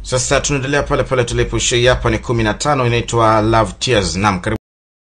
Sasa tunaendelea pale pale tulipoishia, hapa ni kumi na tano, inaitwa Love Tears. Naam, karibu.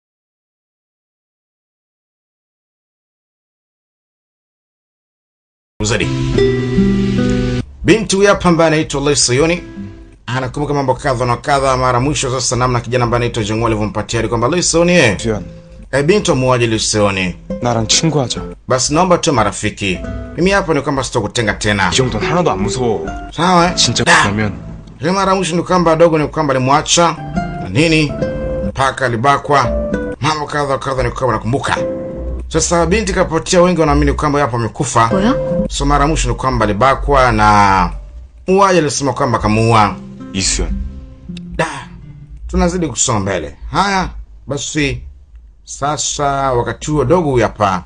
Zaidi. Binti huyu hapa ambaye anaitwa Lisa Yoni anakumbuka mambo kadha na kadha. Mara mwisho sasa, namna kijana ambaye anaitwa Jongwa alivyompatia hadi kwamba Lisa Yoni eh, 수연, eh, binti amuaje Lisa Yoni, 나랑 친구하자. basi naomba tu marafiki. Mimi hapa ni kwamba sitakutenga tena, 이 정도는 하나도 안 무서워. sawa? eh? 진짜 Da. 그러면 Ile mara mwisho ni kwamba dogo ni kwamba alimwacha na nini mpaka alibakwa, mambo kadha wa kadha, ni kwamba nakumbuka. Sasa binti kapotea, wengi wanaamini kwamba yapo amekufa. 뭐야? So mara mwisho ni kwamba alibakwa na muuaji alisema kwamba kamuua. 이수연. Da, tunazidi kusonga mbele. Haya basi, sasa wakati huo dogo huyu hapa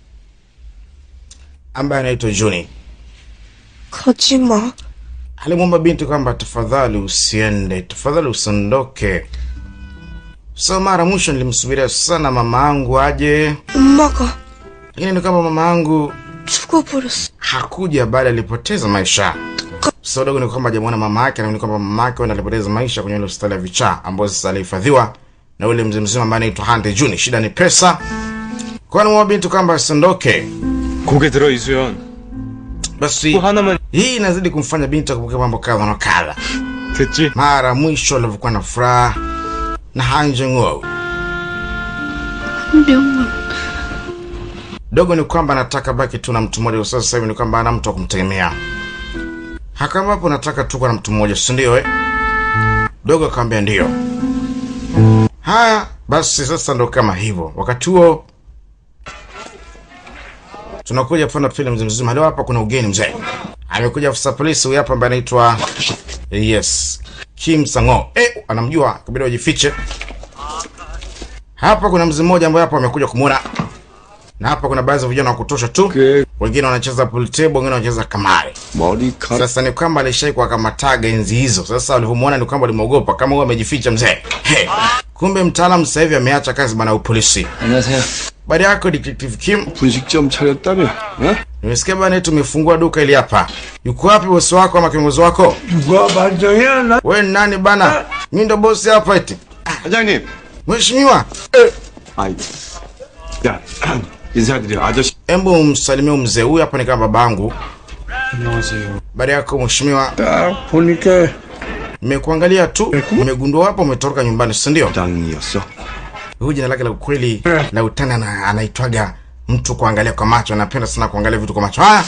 ambaye anaitwa Juni 가지 마. alimwomba binti kwamba tafadhali usiende, tafadhali usiondoke. So mara mwisho nilimsubiria sana mama yangu aje, 엄마가 lakini ni kwamba mama yangu 죽어버렸어. hakuja, bali alipoteza maisha. So dogo ni kwamba hajamuona mama yake, na ni kwamba mama yake wenda alipoteza maisha kwenye ile hospitali ya vichaa ambayo sasa alihifadhiwa na ule mzee mzima ambaye anaitwa Hante Juni. Shida ni pesa, kwa hiyo nimwomba binti kwamba asiondoke. 고개 들어 이수연. Basi 또 하나만 hii inazidi kumfanya binti akumbuke mambo kadha na kadha. 됐지? mara mwisho alivyokuwa na furaha na hanjeng'o 한 명만. dogo ni kwamba anataka baki tu na mtu mmoja. Sasa sasa hivi ni kwamba ana mtu wa kumtegemea. Hakama hapo nataka tu kuwa na mtu mmoja, si ndio? Eh, dogo akamwambia ndio. Haya basi, sasa ndo kama hivyo. Wakati huo tunakuja panda pili mzee mzima. Leo hapa kuna ugeni mzee, amekuja afisa polisi huyu hapa ambaye anaitwa yes Kim Sango. Eh, anamjua kabidi wajifiche. Hapa kuna mzee mmoja ambaye hapa amekuja kumwona na hapa kuna baadhi ya vijana wa kutosha tu, wengine wanacheza pool table, wengine wanacheza kamari. 머리카락 Sasa ni kwamba alishai kuwakamataga enzi hizo. Sasa walivyomwona ni kwamba walimwogopa, kama huyo amejificha mzee. Hey, kumbe mtaalamu sasa hivi ameacha kazi bana upolisi. 안녕하세요 Baada yako Detective Kim, 분식점 차렸다며 어? nimesikia bana eti umefungua duka ili hapa. Yuko wapi bosi wako ama kiongozi wako? 누가 반장이야? 나 Wewe ni nani bana? Mimi ndo bosi hapa eti. 사장님 Mheshimiwa, 아이 야 인사드려 아저씨 hebu msalimie mzee huyu hapa, ni kama babangu. 안녕하세요. Baada yako mheshimiwa, 딱 보니까 nimekuangalia tu, nimegundua hapo umetoroka nyumbani, si ndio? 당이었어 Huyu jina lake la ukweli la utani ana, anaitwaga mtu kuangalia kwa macho, anapenda sana kuangalia vitu kwa macho. Haya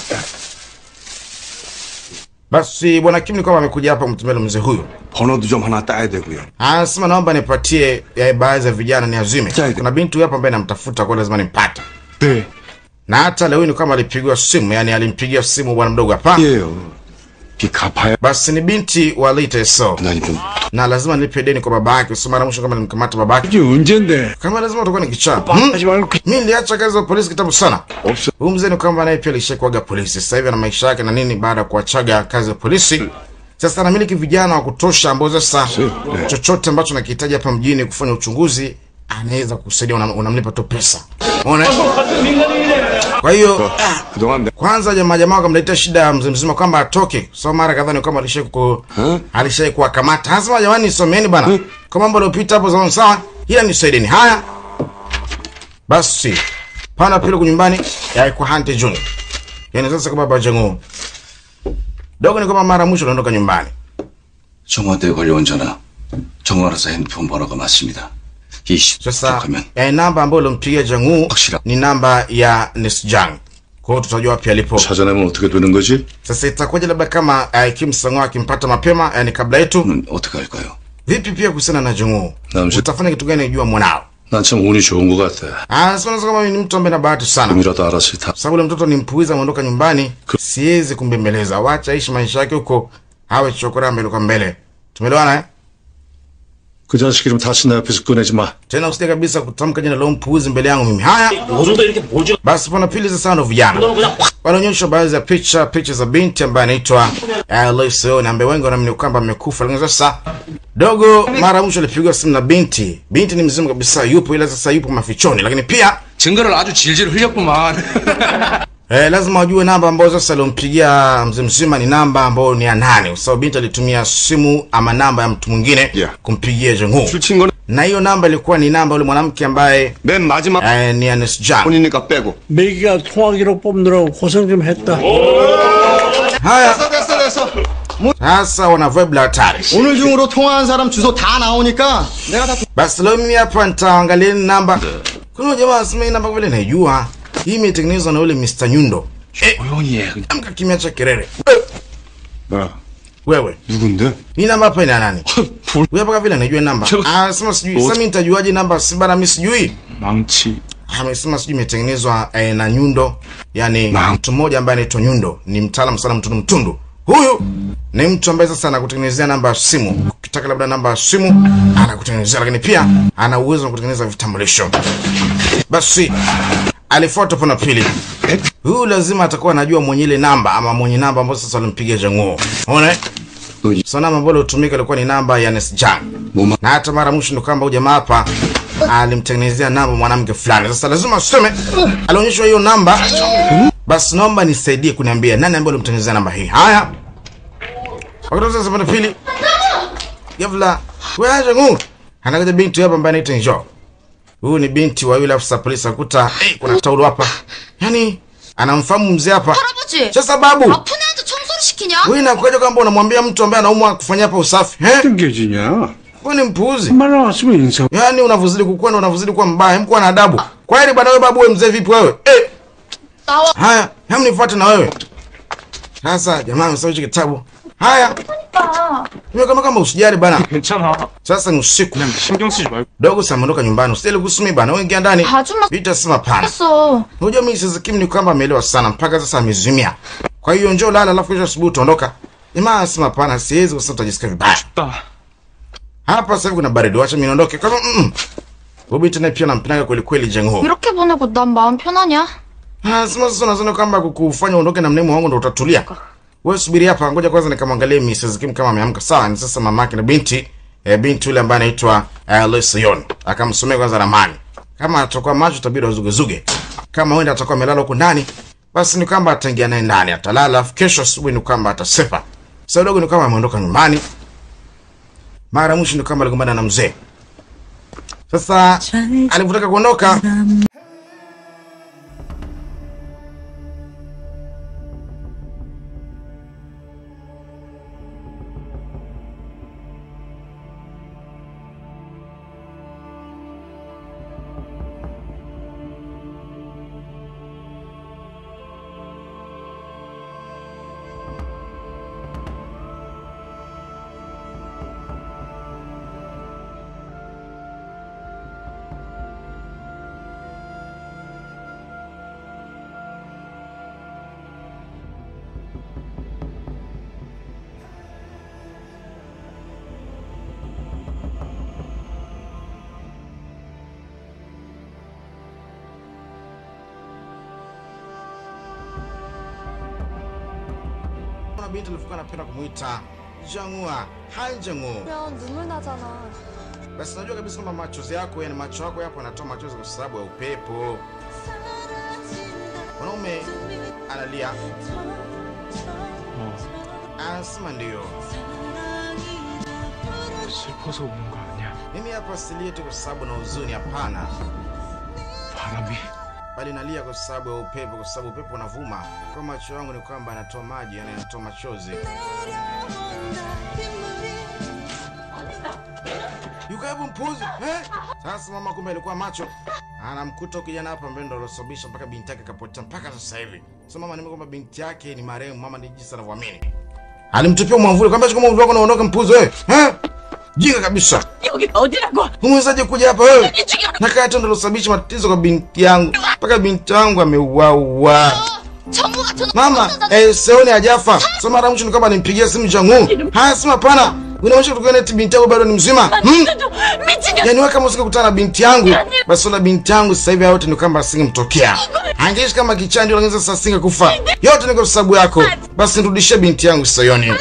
basi, bwana Kim ni kwamba amekuja hapa mtembele mzee huyu, 번호도 좀 하나 따야 되고요 anasema naomba nipatie ya baadhi ya vijana niazime. Sawa. Kuna binti huyu hapa ambaye namtafuta, kwa lazima nimpate, 네. na hata leo ni kama alipigiwa simu, yani alimpigia simu bwana mdogo hapa. 예요 비 갚아야 Basi ni binti wa Lita So, 난 좀 na lazima nilipe deni kwa baba yake. So mara mwisho kama nilimkamata baba yake, 이게 언젠데? kama lazima utakuwa ni kichaa hmm? 하지 말고 그- mi niliacha kazi za polisi kitambo sana. 없어 Huyu mzee ni kwamba naye pia alishakuaga polisi, sasa hivi ana maisha yake na nini, baada ya kuachaga kazi ya polisi. Sasa anamiliki vijana wa kutosha ambao sasa eh. chochote ambacho nakihitaji hapa mjini kufanya uchunguzi anaweza kusaidia, unam- unamlipa tu pesa. Unaona? Kwa hiyo 그동안 내 kwanza jamaa jamaa wakamletea shida ya mzee mzima kwamba atoke. So mara kadhaa ni kwamba alishai ku Huh? alishai kuwakamata. Anasema jamani, nisomeni bana. Kwa mambo yaliyopita hapo zamani sawa, ila nisaidieni. Haya. Basi pana pile kwa nyumbani ya kwa Hante Jun. Yaani sasa kama baba jangu. Dogo ni kama mara mwisho anaondoka nyumbani. 청와대에 걸려온 전화 정화라사 핸드폰 번호가 맞습니다. 이 Sasa 시작하면 eh, namba ambayo ulimpigia Jangu 확실하- ni namba ya Nisjang. Kwa hiyo tutajua wapi alipo. 찾아내면 어떻게 되는 거지? Sasa itakuwaje labda kama eh, Kim Sangwa akimpata mapema yani kabla yetu? 는 어떻게 할까요? Vipi pia kuhusiana na Jangu? Naam, shi- Utafanya kitu gani jua mwanao? 난 참 운이 좋은 것 같아. Ah, sasa unasema kama ni mtu ambaye na bahati sana. 꿈이라도 알아서 다 Sababu ule mtoto ni mpuiza ameondoka nyumbani, siwezi kumbembeleza. Wacha aishi maisha yake huko, awe chokora mbele kwa mbele. Tumeelewana eh? 그 자식 이름 다시 내 앞에서 꺼내지 마. Tena usije kabisa kutamka jina la huyo mpuuzi mbele yangu mimi. Haya, 요즘도 이렇게 보죠. basi pana pili sasa ndo vijana. 너는 그냥 확 Wanaonyesha baadhi ya picha, picha za binti ambaye anaitwa Alice na ambaye wengi wanaamini kwamba amekufa. Lakini sasa dogo mara ya mwisho alipigwa simu na binti. Binti ni mzima kabisa, yupo ila sasa yupo mafichoni. Lakini pia 증거를 아주 질질 흘렸구만. Eh, lazima wajue namba ambayo sasa aliompigia mzee mzima ni namba ambayo ni ya nane, kwa sababu binti alitumia simu ama namba ya mtu mwingine Yeah. kumpigia Jongho, 술 친 거는 na hiyo namba ilikuwa ni namba yule mwanamke ambaye 맨 마지막 eh, ni Anis Jan. 폰이니까 빼고. 매기가 통화 기록 뽑느라고 고생 좀 했다. Haya 됐어 됐어 sasa wana vibe la hatari. 오늘 중으로 통화한 사람 주소 다 나오니까 내가 다 Basi leo mimi hapa nitaangalia ni namba. Kuna jamaa anasema hii namba vile naijua. Hii imetengenezwa na yule Mr. Nyundo. Eh, 조용히 해. 그냥 amka kimya cha kelele. Eh, 뭐야? Wewe, 누군데? hii namba hapa ina nani? Wewe hapa vile najua namba. Chelo- Ah, sema sijui. Sasa mimi nitajuaje namba? Si bana mimi sijui. 망치. Amesema sijui imetengenezwa eh, na Nyundo. Yaani Naam. mtu mmoja ambaye anaitwa Nyundo, ni mtaalamu sana mtundu mtundu. Huyu ni mtu ambaye sasa anakutengenezea namba ya simu. Ukitaka labda namba ya simu anakutengenezea, lakini pia ana uwezo wa kutengeneza vitambulisho. Basi alifuata upande wa pili. Huyu lazima atakuwa anajua mwenye ile namba ama mwenye namba ambayo sasa alimpigia Janguo. Unaona? Uji. So namba ambayo ilitumika ilikuwa ni namba ya Nesjan. Muma. Na hata mara mwisho ndo kwamba huyu jamaa hapa alimtengenezea namba mwanamke fulani. Sasa lazima useme alionyeshwa hiyo namba. Basi naomba nisaidie kuniambia nani ambaye alimtengenezea namba hii. Haya. Wakati sasa upande wa pili. Ghafla, wewe Janguo. Anakuja binti hapa ambaye anaitwa Njoo. Huyu ni binti wa yule afisa polisi akuta, hey, kuna taulo hapa. Yaani anamfahamu mzee hapa. 할아버지 Sasa babu, 아픈 애한테 청소를 시키냐? wewe inakuja kwamba unamwambia mtu ambaye anaumwa kufanya hapa usafi? Eh? 땡겨지냐? Wewe ni mpuuzi. 말 나왔으면 인사. Yaani unavyozidi kukua na unavyozidi kuwa mbaya, hem kuwa na adabu. Kwa hili bwana wewe babu wewe mzee vipi wewe? Eh, 나와 haya, hem nifuate na wewe. Sasa jamaa amesoma hicho kitabu. Haya, wewe kama kama usijali bana. 괜찮아. Sasa ni usiku. 그냥 신경 쓰지 말고. Dogo sasa ameondoka nyumbani. Usijali kuhusu mimi bana. Wewe ingia ndani. 아줌마 Vita sema pana. 했어 Unajua mimi sasa Kim ni kwamba ameelewa sana mpaka sasa amezimia. Kwa hiyo njoo lala alafu kesho asubuhi utaondoka. Jamaa anasema hapana, siwezi kwa sababu utajisikia vibaya. 나 Hapa sasa hivi kuna baridi, wacha mimi niondoke. Kwa hivyo mm. Bobi tena pia nampendaga kweli kweli Jengho. 이렇게 보내고 난 마음 편하냐? Anasema sasa unazani kwamba kukufanya uondoke na mnemo wangu ndo utatulia. Wewe subiri hapa, ngoja kwanza nikamwangalie Mrs. Kim kama ameamka. Sawa, ni sasa mamake na binti e, binti yule ambaye anaitwa uh, Lesion. Akamsomea kwanza ramani. Kama atakuwa macho itabidi azugezuge. Kama wenda atakuwa amelala huko ndani, basi ni kwamba ataingia naye ndani, atalala, alafu kesho asubuhi ni kwamba atasepa. Sasa dogo ni kama ameondoka nyumbani. Mara mwisho ni kama aligombana na mzee. Sasa alivyotaka kuondoka, kuna binti alikuwa anapenda kumuita Jangua, hai Jangu. 그러면 눈물 나잖아. Basi najua kabisa kwamba machozi yako, yani macho yako yapo yanatoa machozi kwa sababu ya upepo. Mwanaume analia, anasema ndio, 슬퍼서 우는 거 아니야. mimi hapa silie tu kwa sababu na huzuni, hapana, 바람이 bali nalia kwa sababu ya upepo, kwa sababu upepo unavuma kwa macho yangu, ni kwamba yanatoa maji, yani yanatoa machozi. Yuko hebu mpuzi eh? Sasa mama kumbe alikuwa macho, anamkuta kijana hapa ambaye ndo alosababisha mpaka binti yake kapotea mpaka sasa hivi. Sasa mama nimekwamba binti yake ni marehemu, mama ni jinsi anavyoamini. Alimtupia mwamvuli, kwamba chukua mwamvuli wako na uondoke mpuzi wewe. Eh? Jinga kabisa. 여기가 어디라고? Umewezaje kuja hapa wewe? Na kaya tu ndo alosababisha matatizo kwa binti yangu. Mpaka binti yangu ameuawa. 정우 같은 Mama, eh, Seoni hajafa. Sasa mara mwisho ni kwamba nimpigia simu Jangu. Haya, sema hapana. Unaonyesha kutoka eti binti yangu bado ni mzima. Hmm? 미치겠 Yaani wewe kama usingekutana na binti yangu, basi na binti yangu sasa hivi yote ni kwamba asingemtokea. Angeishi kama kichandi lakini sasa asingekufa. Yote ni kwa sababu yako. Basi nirudishie binti yangu Sayoni.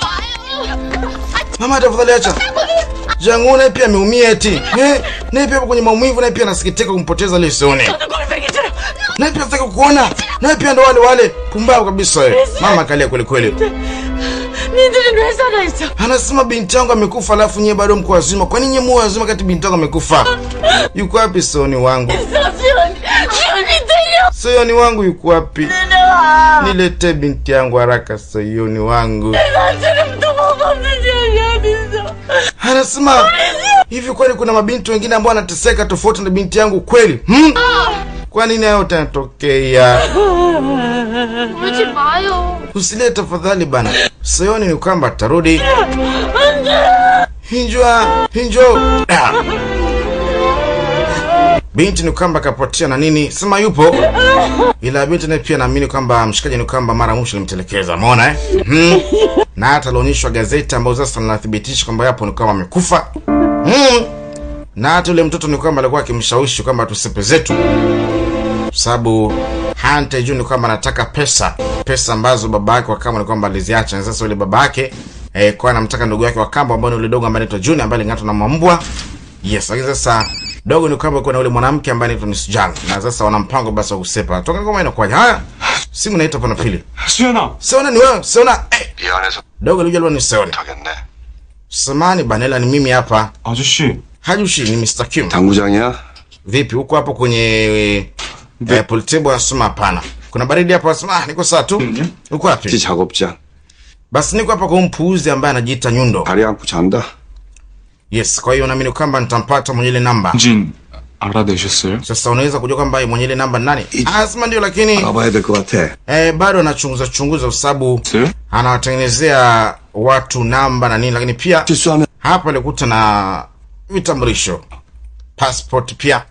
Mama tafadhali acha. Jangu naye pia ameumia eti. Eh, naye pia yupo kwenye maumivu naye pia anasikitika kumpoteza ile Sayoni. 골뱅이들 Naye pia sitaki kukuona. nawe pia ndo wale wale pumbavu kabisa wewe mama kalia kweli kweli 니들은 왜 살아있어? anasema binti yangu amekufa alafu nyie bado mko wazima kwa nini nyie mu wazima kati binti yangu amekufa yuko wapi soni wangu 수연이, 수연이 들려! Sayoni wangu yuko wapi? 내려와! Niletee binti yangu haraka, Sayoni wangu. 나처럼 도망없는 년이 어딨어? Anasema hivi, kweli kuna mabinti wengine ambao wanateseka tofauti na binti yangu kweli? Hmm? Kwa nini hayo tanatokea? 울지 마요. Usilie tafadhali bana. Sayoni ni kwamba atarudi. Hinjwa, hinjo. Ah. Binti ni kwamba kapotea na nini, sema yupo, ila binti naye pia naamini kwamba mshikaji ni kwamba mara mwisho alimtelekeza. Umeona eh? Mhm. Na hata alionyeshwa gazeti ambayo sasa linathibitisha kwamba yapo ni kwamba amekufa. Mhm. Na hata yule mtoto ni kwamba alikuwa akimshawishi kwamba tusepe zetu, sababu hante juu ni kwamba anataka pesa, pesa ambazo baba yake wa kambo ni kwamba aliziacha. Na sasa yule baba yake eh, kwa anamtaka ndugu yake wa kambo ambaye ni yule dogo ambaye anaitwa Junior ambaye aling'atwa na mambwa. Yes, lakini sasa dogo ni kwamba kuna yule mwanamke ambaye anaitwa Miss Jang na sasa wana mpango basi wa kusepa. Toka ngoma inakuwaje? Haya, simu naita pana pili. 수연아 Seona ni wewe, Seona. Eh, 미안해서 dogo alijua ni Seona. 하겠네. Samani Banela, ni mimi hapa. 아저씨 Hajushi ni Mr. Kim. 당구장이야? Vipi huko hapo kwenye eh, politebo anasema hapana. Kuna baridi hapo anasema ah, niko sawa tu. Uko 지 wapi? 작업장. Basi niko hapa kwa mpuuzi ambaye anajiita Nyundo. 다리 안고 잔다. Yes, kwa hiyo naamini kwamba nitampata mwenye ile namba. 진 알아내셨어요? Sasa unaweza kujua kwamba mwenye ile namba ni nani? Anasema ndio, lakini 알아봐야 될 것 같아. eh, bado anachunguza chunguza kwa sababu 있어요? anawatengenezea watu namba na nini, lakini pia 실수하면 hapa alikuta na vitambulisho, passport pia.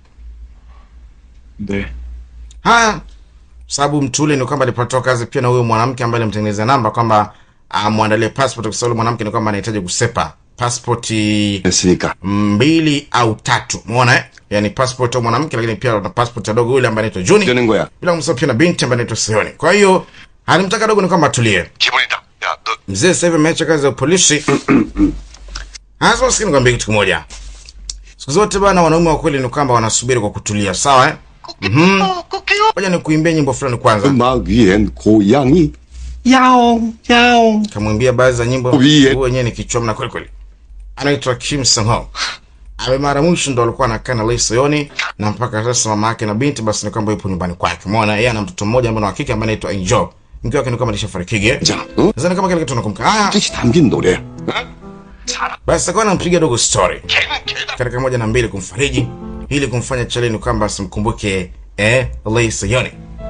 네 Haya, sababu mtu ule ni kwamba alipatiwa kazi pia na huyo mwanamke ambaye alimtengenezea namba kwamba amwandalie passport, kwa sababu yule mwanamke ni kwamba anahitaji kusepa passpoti 했으니까. mbili au tatu, umeona eh? Yani passport ya mwanamke, lakini pia na passport ya dogo yule ambaye anaitwa Juni, 되는 거야. bila kumsahau pia na binti ambaye anaitwa Seoni. Kwa hiyo alimtaka dogo ni kwamba atulie. 기분이다. 야, 너 Mzee sasa hivi ameacha kazi ya polisi. Hasa maskini nikwambia kitu kimoja. Siku zote bana, wanaume wa kweli ni kwamba wanasubiri kwa kutulia, sawa eh? Mhm. Ngoja nikuimbie nyimbo fulani kwanza. 음악 위엔 고양이. 야옹, 야옹. Kamwimbia baadhi za nyimbo. Uiye. Huyu wenyewe ni kichwa mna kweli kweli. Anaitwa Kim Sung Ho. Ame mara mwisho ndo alikuwa anakaa na Lee Soyoni na mpaka sasa mama yake na binti basi ni kwamba yupo nyumbani kwake. Umeona yeye ana mtoto mmoja ambaye ni wa kike ambaye anaitwa Angel. Mke wake ni kama alishafariki. 자, 어? Sasa ni kama kile kitu nakumbuka. Ah, 뜻이 담긴 노래. basi akawa anampiga dogo story katika moja na mbili kumfariji ili kumfanya chale ni kwamba asimkumbuke eh, Lee Soyoni.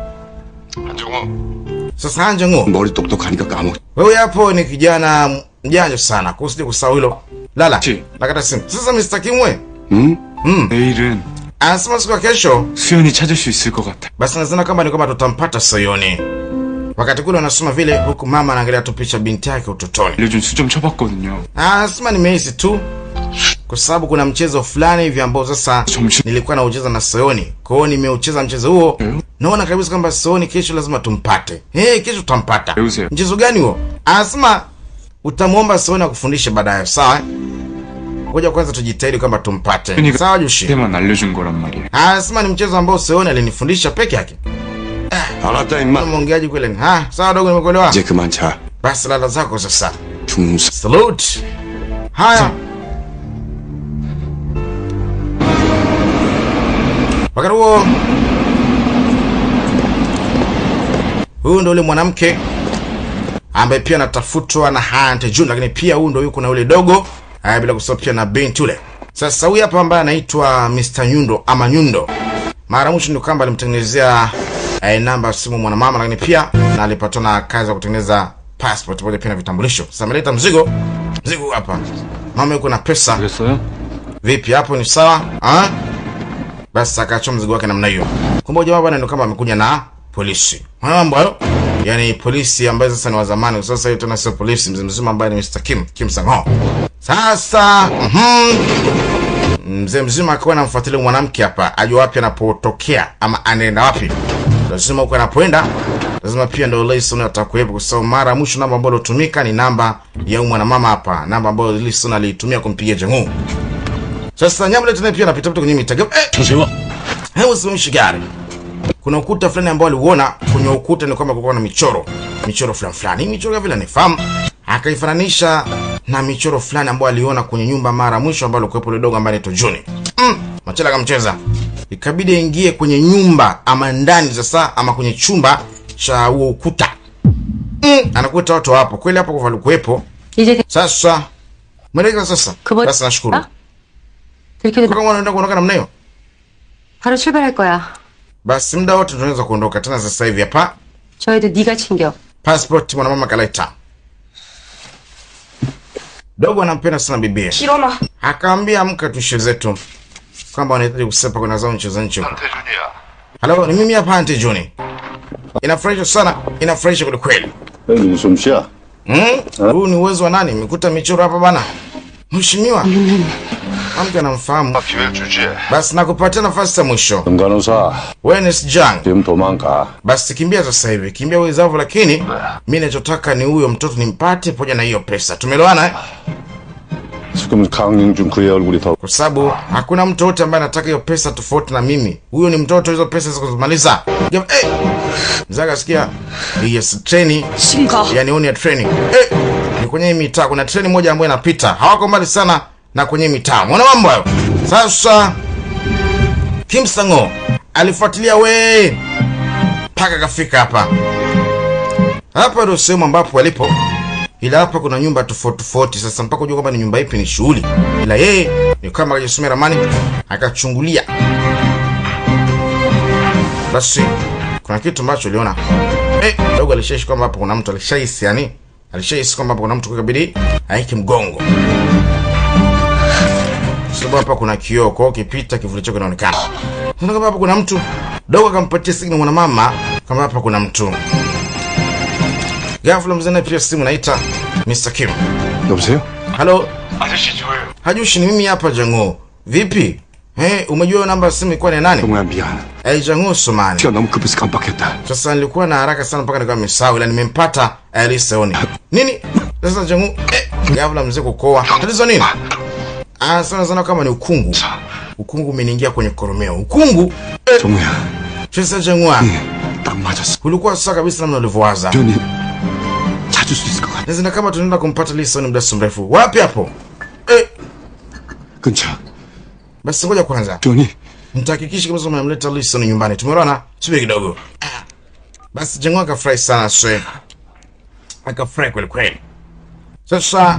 한정우 Sasa Hanjungu, 머리 똑똑하니까 까먹. wewe hapo ni kijana mjanja sana, kusije kusahau hilo. Lala, Chi. nakata simu. Sasa Mr. Kimwe 응? 내일은 anasema siku ya kesho, 수연이 찾을 수 있을 것 같아 basi nazana kama ni kwamba tutampata Soyoni. Wakati kule wanasoma vile, huku mama anaangalia tu picha binti yake utotoni. 알려준 수점 쳐봤거든요 Anasema nimehisi tu kwa sababu kuna mchezo fulani hivi ambao sasa 정신 nilikuwa naucheza na Soyoni. Kwa hiyo nimeucheza mchezo huo. Mm. Naona kabisa kwamba Soyoni kesho lazima tumpate. Eh, kesho tutampata. Euze. Mchezo gani huo? Anasema utamwomba Soyoni akufundishe baadaye, sawa? eh? Ngoja kwanza tujitahidi kwamba tumpate. 그러니까 Sawa Joshi? 그때만 알려준 거란 말이야 Anasema ni mchezo ambao Soyoni alinifundisha peke yake. 알았다, 임마. Mwongeaji kweli. ni, Ha, sawa dogo nimekuelewa. 이제 그만 자. Basi lala zako sasa. 중사. Salute. Haya. Wakati huo huyu ndo yule mwanamke ambaye pia anatafutwa na Hunt June, lakini pia huyu ndo yuko na yule dogo haya, bila kusahau pia na binti yule. Sasa huyu hapa ambaye anaitwa Mr. Nyundo ama Nyundo, mara mwisho ni kwamba alimtengenezea eh, namba ya simu mwanamama, lakini pia na alipatwa na kazi ya kutengeneza passport pamoja pia na vitambulisho. Sasa ameleta mzigo, mzigo huu hapa, mama yuko na pesa. 알겠어요? Vipi hapo, ni sawa ah? Basi akaachia mzigo wake namna hiyo. Kumbe jamaa bwana ndio kama amekuja na polisi. Haya mambo hayo. Yaani polisi ambaye sasa ni wa zamani, sasa hiyo tena sio polisi, mzee mzima ambaye ni Mr. Kim, Kim Sang Ho. Sasa mhm. Mzee mzima akawa anamfuatilia mwanamke hapa, ajue wapi anapotokea ama anaenda wapi. Lazima huko anapoenda lazima pia ndio Lison atakuwepo, kwa sababu mara ya mwisho namba ambayo ilitumika ni namba ya huyu mwanamama hapa, namba ambayo Lison aliitumia kumpigia Jang'u. Sasa Nyamule tena pia anapita pita kwenye mitego. Eh, 조세호, hebu simamishi gari. kuna ukuta fulani ambao aliuona kwenye ukuta ni kwamba kulikuwa na michoro michoro fulani fulani hii michoro vile anifahamu akaifananisha na michoro fulani ambayo aliona kwenye nyumba mara mwisho ambayo alikuwepo ile dogo ambaye anaitwa Juni mm, machela akamcheza ikabidi aingie kwenye nyumba ama ndani sasa ama kwenye chumba cha huo ukuta mm, anakuta watu hapo kweli hapo kwa walikuwepo 이제 sasa mwelekea sasa 그거 basi nashukuru 아? 들켜도 kama unaenda kuondoka namna hiyo 바로 출발할 거야. basi muda wote tunaweza kuondoka tena sasa hivi hapa 저 애도 네가 챙겨. passport mwanamama kaleta dogo anampenda sana bibie 일어나. akaambia amka tushe zetu kwamba wanahitaji kusepa kwenda zao nchi za nchi huko halo ni mimi hapa ante juni inafurahisha sana inafurahisha kweli kweli 여기 솜씨야. Hmm? huu ni uwezo wa nani imekuta michoro hapa bana mheshimiwa mke anamfahamu 기회를 주지. basi nakupatia nafasi ya mwisho 금간호사 wenes jang 지금 도망가. basi kimbia sasa hivi kimbia uwezavyo lakini mi nachotaka ni huyo mtoto nimpate pamoja na hiyo pesa tumeelewana eh? 지금 강영준 그의 얼굴이 더 kwa sababu hakuna mtu yote ambaye anataka hiyo pesa tofauti na mimi huyo ni mtoto hizo pesa zikuzimaliza hey! mzaga sikia yes treni 심가. yani huu ni ya treni hey! ni kwenye hii mitaa kuna treni moja ambayo inapita hawako mbali sana na kwenye hii mitaa mwana mambo hayo sasa kimsango alifuatilia we mpaka akafika hapa hapa ndio sehemu ambapo walipo ila hapa kuna nyumba tofauti tofauti sasa mpaka ujua kwamba ni nyumba ipi ni shughuli ila yeye ni kama akajisomea ramani akachungulia basi kuna kitu ambacho uliona eh, dogo alishaishi kwamba hapo kuna mtu alishahisi yani alishahisi kwamba hapo kuna mtu kabidi aiki mgongo sababu hapa kuna kioo kwao ukipita kivuli chako kinaonekana Sasa kama hapa kuna mtu dogo akampatia signal mwanamama kama hapa kuna mtu ghafla mzee naye pia simu naita Mr. Kim 여보세요? halo hajushi ni mimi hapa jango vipi eh umejua hiyo namba ya simu ilikuwa ni nani 동호야 미안. eh jango somani 티가 너무 급해서 깜빡했다. sasa nilikuwa na haraka sana mpaka nikawa nimesahau ila nimempata aliseoni nini sasa jangu eh, ghafla mzee kukoa tatizo nini ah sana sana kama ni ukungu ukungu umeniingia kwenye koromeo ukungu eh, 정우야, sasa jangwa 딱 맞았어. ulikuwa sasa kabisa namna ulivyowaza 변이 찾을 수 있을 것 같아. nazina kama tunaenda kumpata lisoni muda si mrefu wapi hapo eh, 근처. basi ngoja kwanza 변이 nitahakikisha kabisa umemleta Lison nyumbani. Tumeona, subiri kidogo. Ah. Basi Jengo akafurahi sana swe, akafurahi kweli kweli. Sasa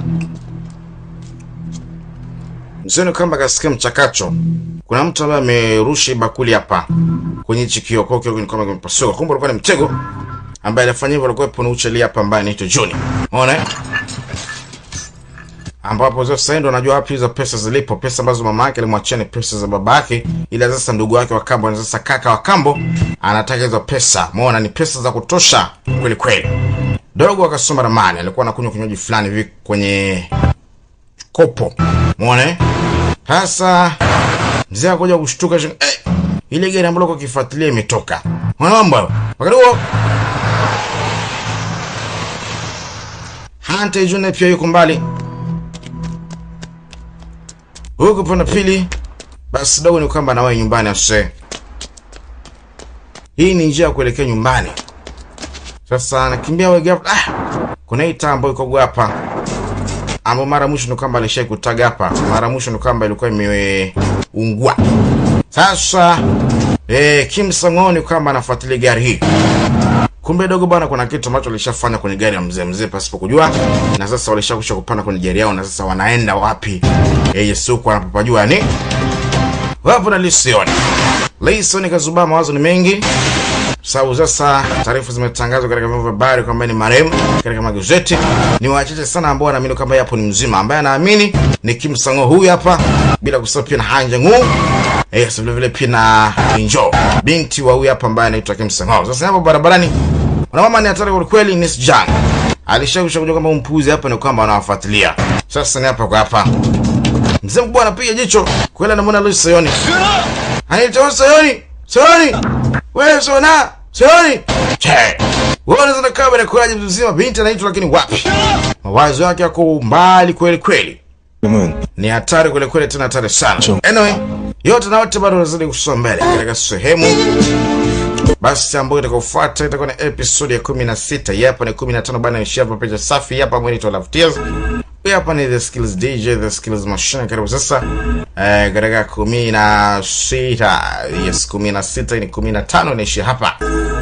mzee kamba akasikia mchakacho, kuna mtu ambaye amerusha hii bakuli hapa kwenye hichi kioo, kwa hiyo ni kama kimepasuka. Kumbe ulikuwa ni mtego ambaye alifanya hivyo, alikuwa ni ucheli hapa ambaye anaitwa Johnny. Umeona? eh? ambapo sasa ndo anajua wapi hizo pesa zilipo, pesa ambazo mama yake alimwachia ni pesa za baba yake, ila sasa ndugu wake wa kambo na sasa kaka wa kambo anataka hizo pesa. Umeona, ni pesa za kutosha kweli kweli. Dogo akasoma ramani, alikuwa anakunywa kinywaji fulani hivi kwenye kopo, umeona eh? Sasa mzee akaja kushtuka shi- eh, ile gari ambalo kwa kifuatilia imetoka. Unaona mambo hayo? Wakati huo Hante June pia yuko mbali huku upande wa pili basi dogo ni kwamba nawahi nyumbani ase hii ni njia ya kuelekea nyumbani sasa nakimbia wege hapa ah, kuna hii taa ambayo iko hapa ambao mara mwisho ni kwamba alishai kutaga hapa mara mwisho ni kwamba ilikuwa imeungua sasa eh, Kim Sango ni kwamba anafuatilia gari hii kumbe dogo bwana kuna kitu ambacho alishafanya kwenye gari ya mzee mzee pasipo kujua na sasa walishakusha kupanda kwenye gari yao na sasa wanaenda wapi yeye siku anapopajua yani wapo na Lison Lison kazubaa mawazo ni mengi sababu sasa taarifa zimetangazwa katika vyombo vya habari kwamba ni marehemu katika magazeti ni wachache sana ambao wanaamini kwamba yapo ni mzima ambaye anaamini ni Kim Sango huyu hapa bila kusahau pia na Han Jang-woo Yes, vile vile pia na Injo binti wa huyu hapa ambaye anaitwa Kim Sang-ho. Sasa hapo barabarani kuna mama ni hatari kwa kweli, Miss Jang alishakusha kujua kwamba mpuzi hapa ni kwamba anawafuatilia. Sasa ni hapa kwa hapa, mzee mkubwa anapiga jicho kweli, anamwona Luis Sayoni, anaitwa Sayoni, Sayoni, wewe Sona, Sayoni, che wewe unaweza kukaa bila kuaje mzima, binti anaitwa lakini wapi, mawazo yake yako mbali kweli kweli ni hatari kweli kweli, tena hatari sana. Anyway, yote na yote bado wanazidi kusonga mbele katika sehemu basi ambayo itakaofuata itakuwa ni episode ya kumi na sita hii hapa ni kumi na tano bana ishia hapa picha safi hapa mwenito Love Tears hii hapa ni the skills dj the skills machine karibu sasa eh, katika kumi na sita yes kumi na sita ni kumi na tano inaishia hapa